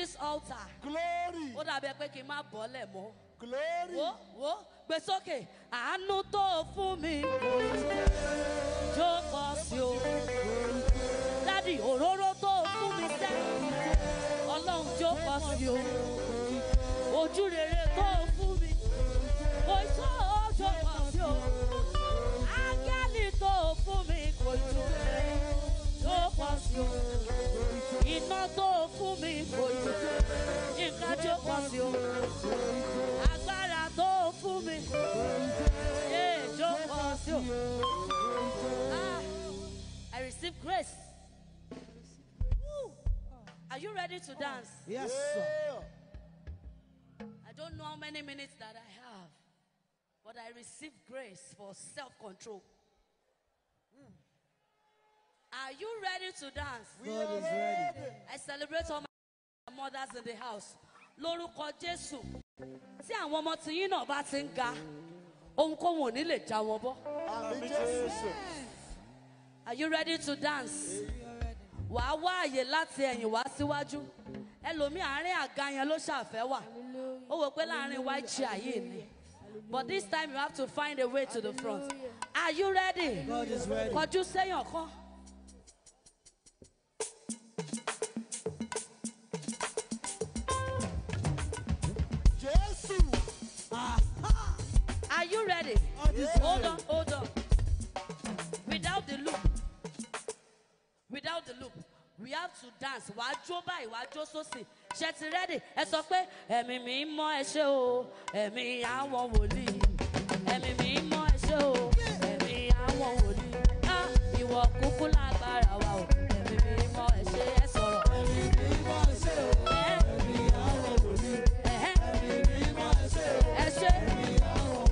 this altar. Glory. Ó dàbí ẹ pé kí n má bọ́lẹ̀ mọ́. Glory. Wo wo gbé sókè. Àánú tó fún mi. Jó pọ̀ sí o. Dádì òróró tó fún mi sẹ́. Ọlọ́run jó pọ̀ sí o. Ojú rere tó fún mi. Kò tó jó pọ̀ sí o. Ángẹ́lì tó fún mi kò tó. Jó pọ̀ sí o. Iná tó fún mi kò tó. Nǹkan jó pọ̀ sí o agbára tó fún mi. Yé jókòó sí o. Ah, I receive grace. Woo. Are you ready to dance? Yes, sir. Yeah. I don't know how many minutes that I have, but I receive grace for self control. Are you ready to dance? God is ready. I celebrate all my mothers in the house. Lórúkọ Jésù. Tí àwọn ọmọ tiyín náà bá ti ń ga, ohunkóhun ò ní lè já wọn bọ́. Àmì Jésù. Are you ready to dance? Wàá wá àyè láti ẹ̀yìn wá síwájú. Ẹlòmíì àárín àga yẹn ló ṣàfẹ́ wà. Ó wò pé láàárín white chair yìí ni. But this time you have to find a way to the front. Are you ready? God is ready. Kọjú séyàn kan. Jésù. Are you ready? God is Hold ready. on, hold on. Without the loop. Without the loop. We have to dance. Wàá jó báyìí, wàá jó sósì. Ṣé ti ready? Ẹ sọ pé ẹ̀mí mi mọ́ ẹ ṣé o, ẹ̀mí àwọn wòlíì. Ẹ̀mí mi mọ́ ẹ ṣé o, ẹ̀mí àwọn wòlíì. Á ìwọ kúkú lágbára wa o, ẹ̀mí mi mọ́ ẹ ṣé ẹ sọ̀rọ̀. Ẹ̀mí mi mọ́ ẹ ṣé o, ẹ̀mí àwọn wòlíì. Ẹ̀mí mi mọ́ ẹ ṣé o, ẹ ṣé. Ẹ̀mí àwọn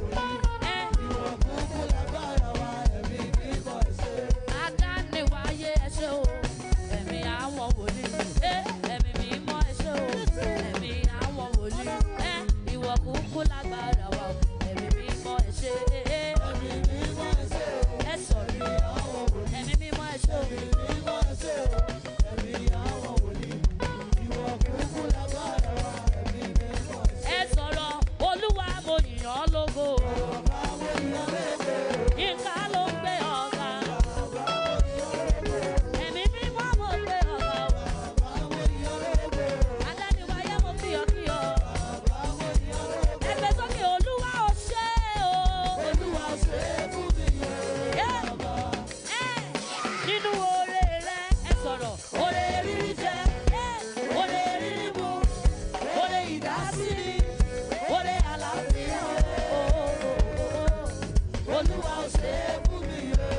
wòlíì. Adániwáyé ẹ ṣé o, ẹ̀mí àwọn wòlíì. Ẹ ẹ̀mí mímọ́ ẹ ṣé o, ẹ̀mí àwọn wòlíì. Ẹ ìwọ kúkú lágbára wa o, ẹ̀mí mímọ́ ẹ ṣé. Ẹ sọ̀rọ̀. Ẹ̀mí mímọ́ ẹ ṣé o. Ẹ sọ̀rọ̀. Olúwa mo yìn ọ́ lógo. Yínká ló ń gbé ọ̀gá. Ẹ̀mí mímọ́ mo gbé ọ̀gá o. Adániwáyé mo kí ọ kí ọ. Ẹgbẹ́ sókè Olúwa ò ṣe o. Olúwa ò ṣe fún mi. Nínú oore rẹ̀ ẹ sọ̀rọ̀. Oore rírí jẹ. Oore rírí mu. Oore ìdásílì. Oore àlàáfíà. Olúwa ò ṣe fún mi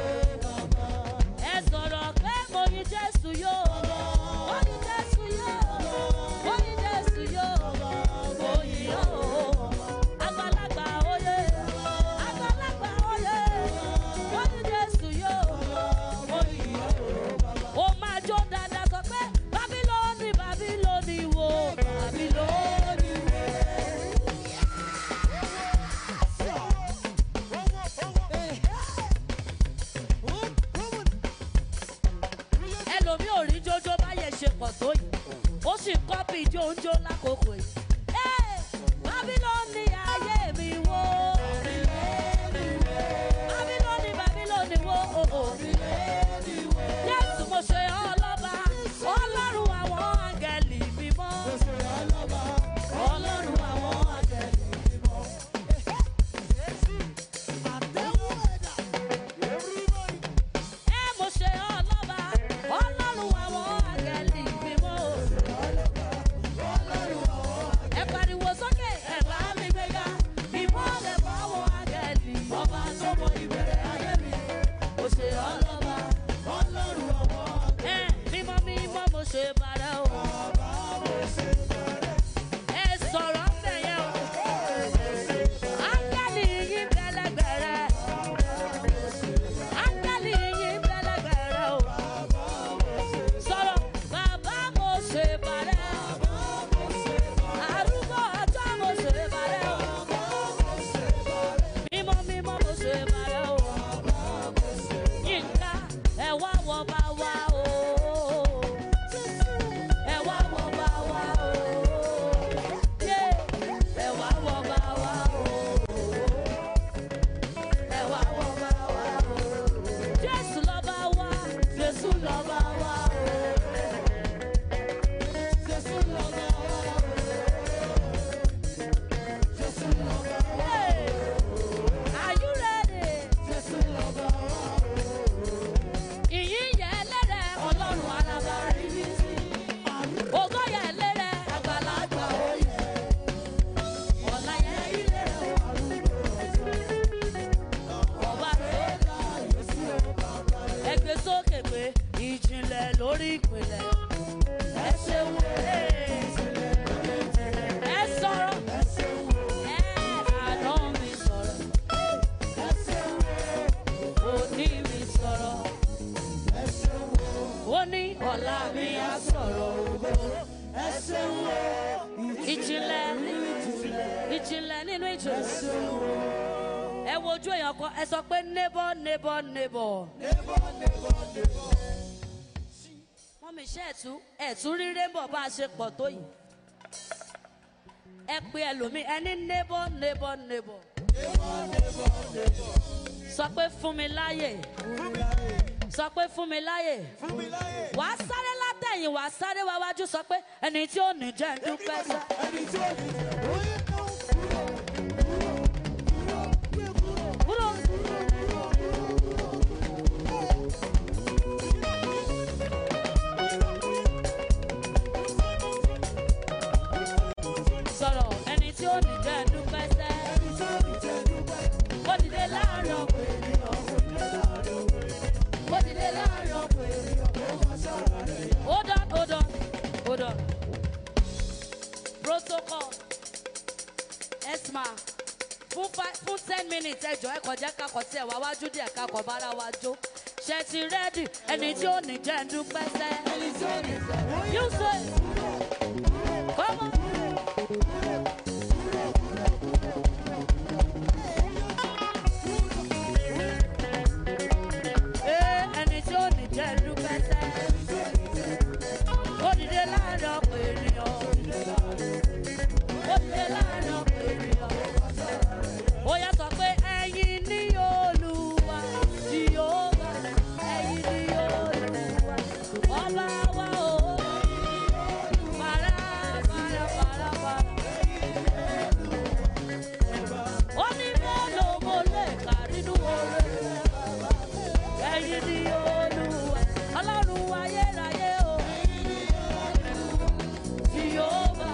ẹ sọ̀rọ̀ pé mo yin jésù yóò mo yin jésù yóò mo yin jésù yóò mo yin yóò àgbàlagbà oyè àgbàlagbà oyè mo yin jésù yóò mo yin yóò ó máa jó dáadáa sọ pé bábílónì bábílónì wo bábílónì wo. ẹlòmí ò rí jójó báyẹn ṣe pọ̀ tó yìí ó sì kọ́pì ijó oúnjó lákòókò yìí. Ẹ́, Bábílónì ayé mi wó. Bábílónì Bábílónì wó. Jésù mo ṣe ọlọ́ba, ọlọ́run àwọn áńgẹ́lì mímọ́. Ọlọ́run àwọn áńgẹ́lì mímọ́. Ẹ mo ṣe ọlọ́ba, ọlọ́run àwọn áńgẹ́lì mímọ́. ìpìlẹ̀ lórí ìpìlẹ̀. Ẹ ṣeun. Ẹ sọ̀rọ̀. Ẹ àná mi sọ̀rọ̀. Òní mi sọ̀rọ̀. Ó ní ọ̀la mi á sọ̀rọ̀. Ìjìnlẹ̀ ìjìnlẹ̀ nínú ìjìnlẹ̀. Ẹ wojú èèyàn kan, ẹ sọ pé neighbor neighbor neighbor. Wọ́n mi ṣe ẹ̀tú ẹ̀tú rí rainbow bá a ṣe pọ̀ tó yìí. Ẹ pe ẹlòmíì, ẹ ní neighbor neighbor neighbor. Sọ pé fún mi láyè. Sọ pé fún mi láyè. Wà á sáré látẹ̀yìn, wà á sáré wá wájú sọ pé ẹni tí ò ní jẹ́ ń dúpẹ́ sẹ́. Kúrò. Sọ̀rọ̀ ẹni tí ò ní jẹ́ ń dúpẹ́ sẹ́. Ó dìde láàárọ̀ pé ó dìde láàárọ̀ pé. Hold on, hold on, hold on. Protocol. Esma. Fún five fún ten minutes ẹjọ́ ẹ kọjá kakọ̀ tí ẹ̀ wá wájú díẹ̀ kakọ̀ bára wa jó. Ṣé ti rẹ́dì ẹni tí ò ní jẹ́ ń dúpẹ́ sẹ́? You say. Come on. Ee, ẹni tí ò ní jẹ́ ń dúpẹ́ sẹ́. Ó dìde láàárọ̀ ọ̀pọ̀ ènìyàn. Ó dìde láàárọ̀ ọ̀pọ̀ ènìyàn. Ó yá sọ pé ẹ̀yin ní Olúwa, Jèhófà, ẹ̀yin ní Olúwa. Ọba wa o. Fara, fara, fara, fara. Ó ní mélòó mo lè kà nínú oore ẹ̀yin ni olúwa ọlọ́run ayérayé o jìhóbá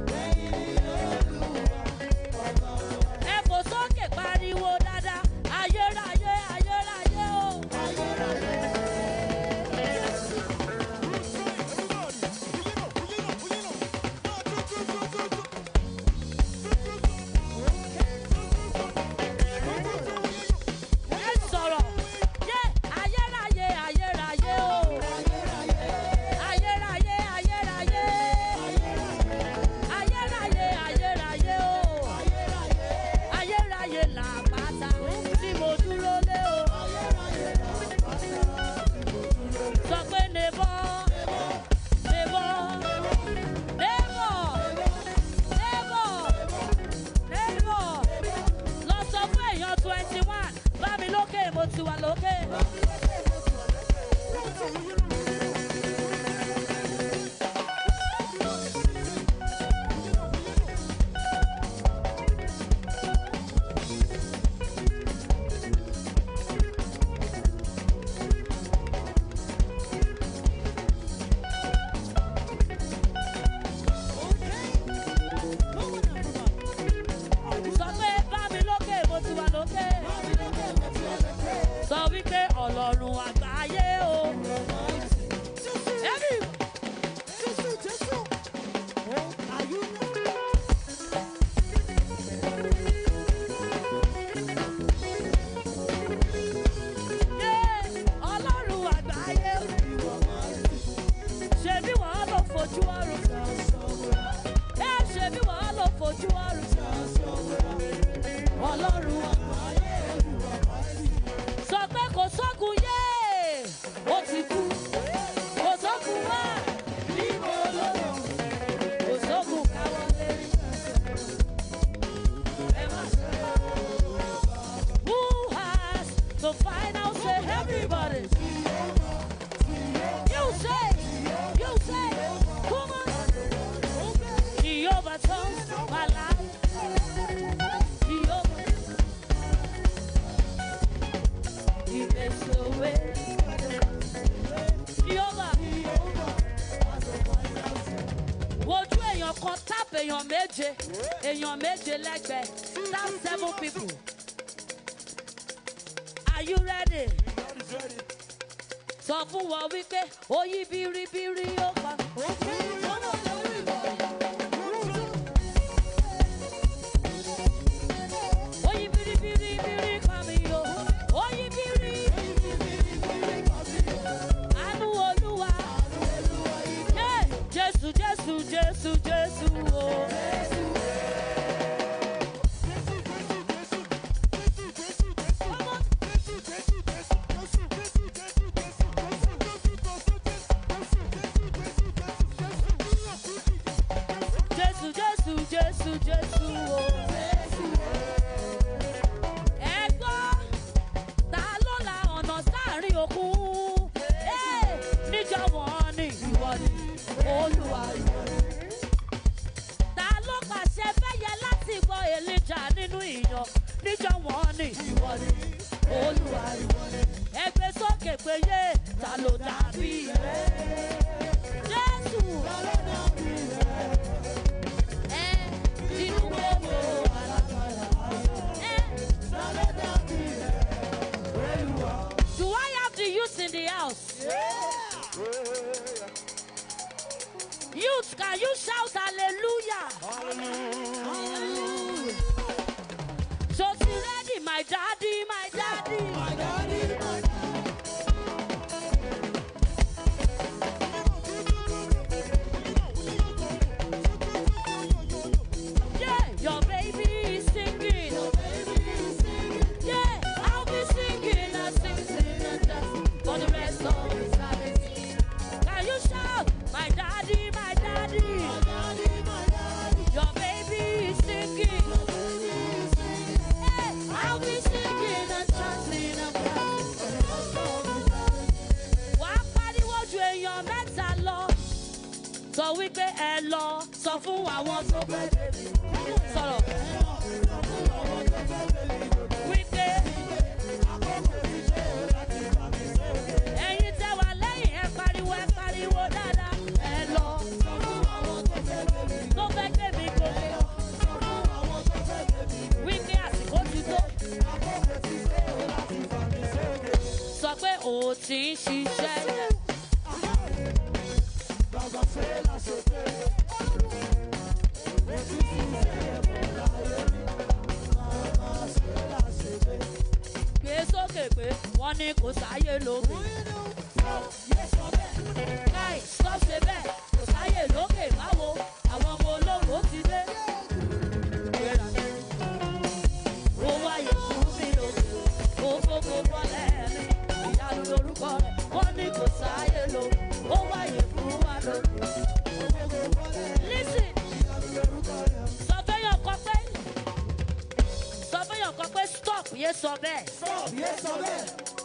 ẹ fò sókè pariwo dáadáa ayérayé ayérayé o. ẹ sọ̀rọ̀ yé ayérayé ayérayé o. ayérayé ayérayé. ayérayé ayérayé o. ayérayé làpáta tí mo dúró lé o. sọ pé nebọ́ nebọ́ nebọ́ nebọ́ nebọ́ lọ sọ fún èèyàn twenty one bá mi lókè mo ti wà lókè. sọ pé bá mi lókè mo ti wà lókè. sọ wípé ọlọ́run àgbáyé o. Every yé ọlọ́run àgbáyé o. ṣebí wàá lọ fojú ọrùn. ẹ ṣebí wàá lọ fojú ọrùn. ọlọ́run àgbáyé sọ pé kò sókun yé ó ti kú kò sókun wá níbo ló lọ kò sókun káwọ́ lérí. Ẹ má ṣe. Who has the final say? Everybody. You say, you say, come on. He overturns my life. He over. He makes a way. He over. Wojú èèyàn kan tap èèyàn méje, èèyàn méje lẹ́gbẹ̀ẹ́, tap seven people. Are you ready? sọ fún wọn wípé ó yí biribiri ó pa. ó yí biribiri biri pa mi o ó yí biri. àánú olúwa. Yeah, jésù jésù jésù jésù o. jésù jésù jésù jésù o. ẹ gbọ́ ta ló la ọ̀nà sáàrin òkun. Ẹ́, níjọ́ wọn ni ìwọ ni olúwa ìwọ ni. ta ló pàṣẹ fẹ́yẹ láti gbọ́ èlìjà nínú ìyàn. níjọ́ wọn ni ìwọ ni olúwa ìwọ ni. ẹ gbé sókè pé yé ta ló dàbí rẹ. jésù. Ẹ, inú gbogbo alágbára. Ẹ, Do I have the youth in the house? Youth, can you shout hallelujah? So she ready, my daddy, my daddy. Yeah, your baby is singing. Yeah, I'll be singing and singing and dancing for the rest of eternity. Can you shout, my daddy, my daddy? Your baby is singing. Yeah, I'll be singing and dancing and dancing. Wàá pariwo ju èèyàn mẹ́ta lọ. Sọ wípé ẹ lọ sọ fún àwọn tó fẹ́ bèbí. Sọ̀rọ̀. Wípé ẹ̀yin tẹ́ wà lẹ́yìn ẹ pariwo ẹ pariwo dáadáa. Ẹ lọ tó fẹ́ gbé mi gòkè. Wípé àsìkò ti tó. Sọ pé o ti ń ṣiṣẹ́ yẹn. gbé sókè pé wọ́n ní kò sáyé lókè. káì sọ ṣe bẹ́ẹ̀ kò sáyé lókè báwo àwọn ọmọ ológo ti dé. ó wáyé fún mi lókè ó fòkó bọ́lẹ̀ mi ìyanu lorúkọ rẹ̀ wọ́n ní kò sáyé lókè ó wáyé fún wa lókè. Listen. Sọ fẹ́yàn kan pé sọ fẹ́yàn kan pé stop yé sọ bẹ́ẹ̀.